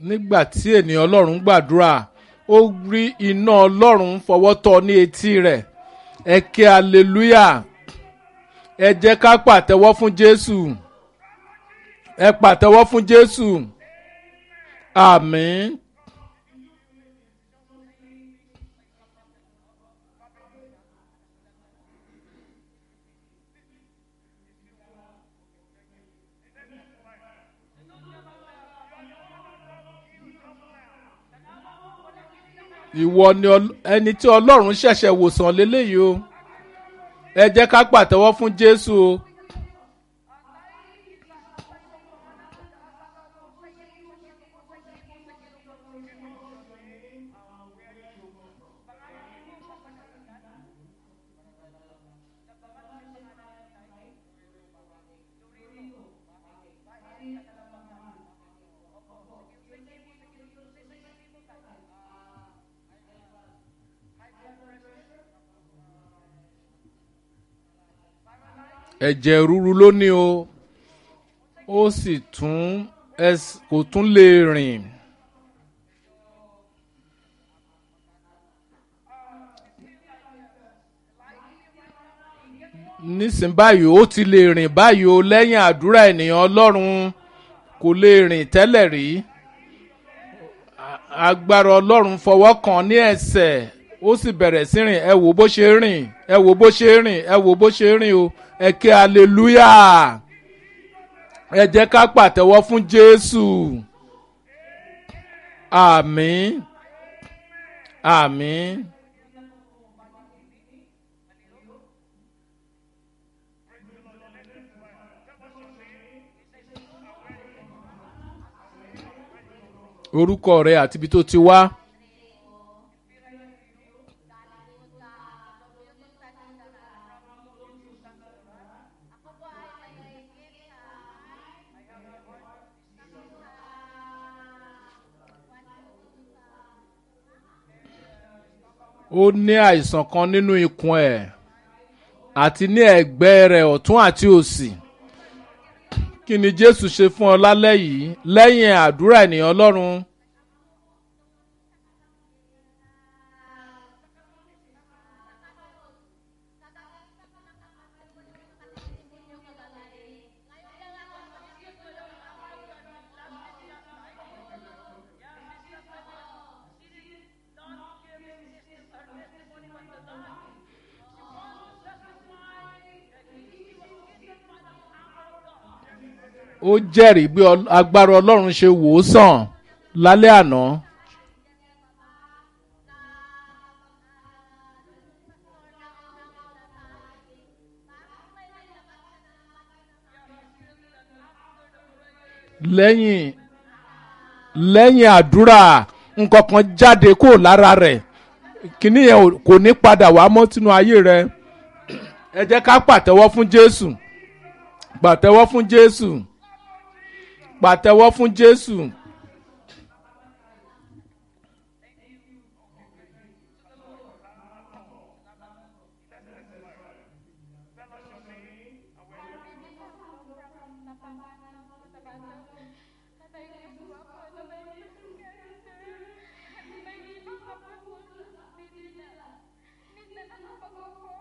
nígbà tí ènìyàn ọlọ́run gbàdúrà ó rí iná ọlọ́run fọwọ́ tọ́ ní etí rẹ̀ ẹ ké aleluya ẹ jẹ́ ká pàtẹ́wọ́ fún jésù ẹ pàtẹ́wọ́ fún jésù àmín. ìwọ ni ẹni tí ọlọ́run ṣẹ̀ṣẹ̀ wòsàn lélẹ́yìí o ẹ jẹ́ ká pàtẹ́wọ́ fún jésù o. ẹ̀jẹ̀ ríru ló ní o ó sì tún kò tún lè rìn. nísìnyí báyìí ó ti lè rìn báyìí o lẹ́yìn àdúrà ènìyàn ọlọ́run kò lè rìn tẹ́lẹ̀ rí agbára ọlọ́run fọwọ́ kàn ní ẹsẹ̀ ó sì bẹ̀rẹ̀ sí rìn ẹ wò bó ṣe rìn ẹ wò bó ṣe rìn ẹ wò bó ṣe rìn o ẹ ké aleluya ẹ jẹ́ ká pàtẹ́wọ́ fún jésù àmín àmín. orúkọ rẹ àti ibi tó ti wá. ó ní àìsàn kan nínú ikùn ẹ̀ àti ní ẹ̀gbẹ́ rẹ̀ ọ̀tún àti òsì kí ni jésù ṣe fún ọ lálẹ́ yìí lẹ́yìn àdúrà ènìyàn ọlọ́run. ó jẹ́rìí bí agbára ọlọ́run ṣe wò ó sàn lálẹ́ àná. lẹ́yìn lẹ́yìn àdúrà nǹkan kan jáde kúrò lára rẹ̀ kíní yẹn kò ní padà wá mọ́ sínú ayé rẹ̀ ẹ jẹ́ ká pàtẹ́wọ́ fún jésù pàtẹ́wọ́ fún jésù pàtẹ́wọ́ fún jésù. Thank you.